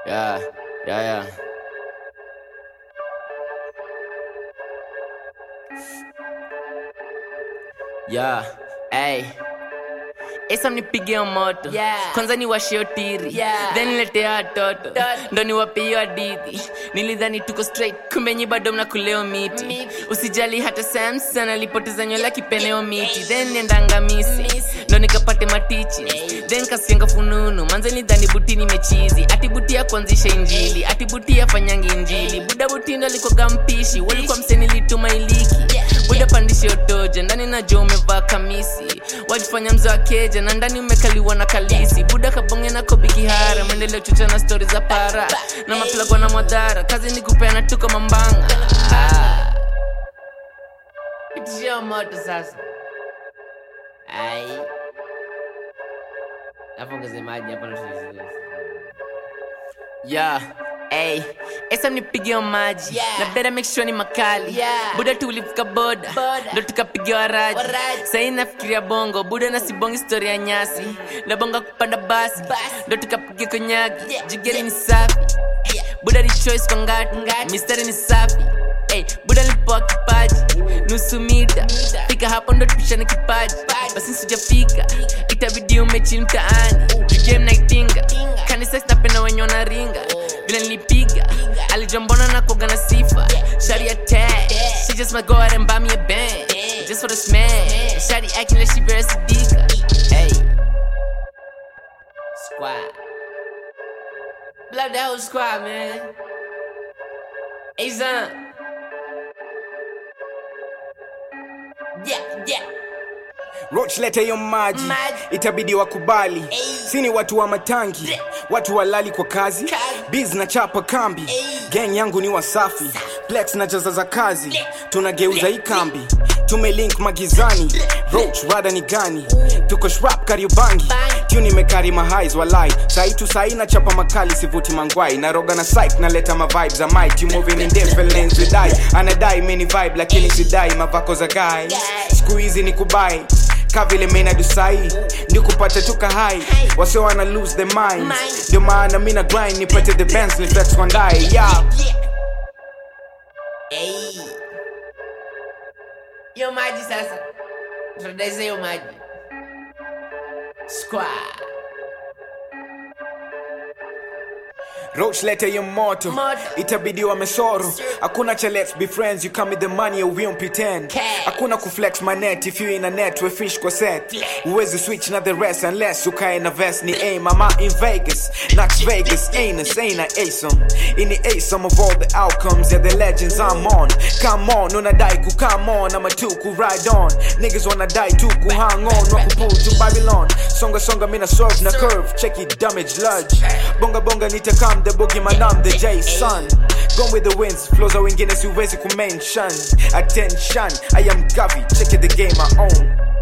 Yeah, yeah, yeah. Yeah, hey. Esa mnipigie moto Yeah. kwanza ni washio tiri Yeah. then niletea watoto Toto. ndo niwape hiyo hadithi nilidhani tuko straight kumbe nyi bado mnakuleo miti Miti. usijali hata samson alipoteza nywele kipeneo miti then niendanga misi Misi. ndo nikapate matichi then kasienga fununu manze nidhani buti nimechizi ati buti ya kuanzisha injili ati buti ya fanyangi injili buda buti ndo alikoga mpishi walikuwa msenilituma iliki buda pandishe otoja ndani najua umevaa kamisi wajifanya mzo wa keja na ndani umekaliwa na kalisi buda kabonge na kobi kihara mwendeleo chocha na stori za para na maplagwa na mwadhara kazi ni kupeana tuko mambanga ah. pitishia moto sasa ai nafungaze maji hapa na yeah Hey, esa mnipigia maji Yeah. na beda make sure ni makali Yeah. buda tulivuka boda Boda. ndo tukapigia waraji Waraji. sahii nafikiria bongo buda na sibongi story ya nyasi nabonga kupanda basi Basi. ndo tukapiga konyagi Yeah. jigeri Yeah. ni safi Yeah. buda ni choice kwa ngati Ngati. mistari ni safi Hey, buda lipoa kipaji nusu mita Mita. fika hapo ndo tupishane kipaji Kipaji. basi sijafika itabidi umechini mtaani game naitinga Tinga. kanisa napenda wenye wanaringa Oh. vile nilipiga alijua mbona nakoga na sifa shari attack she just might go out and buy me a band Damn. just for the smash shari acting like she very sadika hey squad love that whole squad man hey son Yeah, yeah. roch leta hiyo maji Maji. itabidi wakubali Ey. sini watu wa matangi Ble. watu walali kwa kazi Kazi. biz na chapa kambi Ey. gang yangu ni wasafi plex na jaza za kazi Ble. tunageuza Ble. hii kambi tumelink magizani roach rada ni gani tuko shrap kariobangi Bangi. tuni imekari mahais walai sai tu sai na chapa makali sivuti mangwai naroga na psych naleta mavibes za might you moving in different lanes with I anadai mini vibe lakini sidai mavako za guy siku hizi ni kubai kavile mena dusai ndio kupata tuka hai wase wana lose their minds Mind. ndio maana mina grind nipate the bands ni flex one die yeah Yeah. Hey. Hiyo maji sasa. Tunadaiza hiyo maji. Squad. Roach leta hiyo moto Moto. itabidi wamesoro hakuna cha let's be friends you come with the money or we don't pretend Cash. hakuna kuflex my net if you in a net we fish kwa set uwezi switch na the rest unless ukae na vest ni aim I'm out in Vegas Knox Vegas anus ain't a asom in the asom of all the outcomes yeah the legends I'm on come on unadai ku come on I'm a two ku ride on niggas wanna die too ku hang on waku pull to Babylon songa songa mina serve na curve check it damage lodge bonga bonga nitakam the boogie man I'm the J son Gone with the winds flows za wengine siwezi kumention attention I am Gavi check it the game I own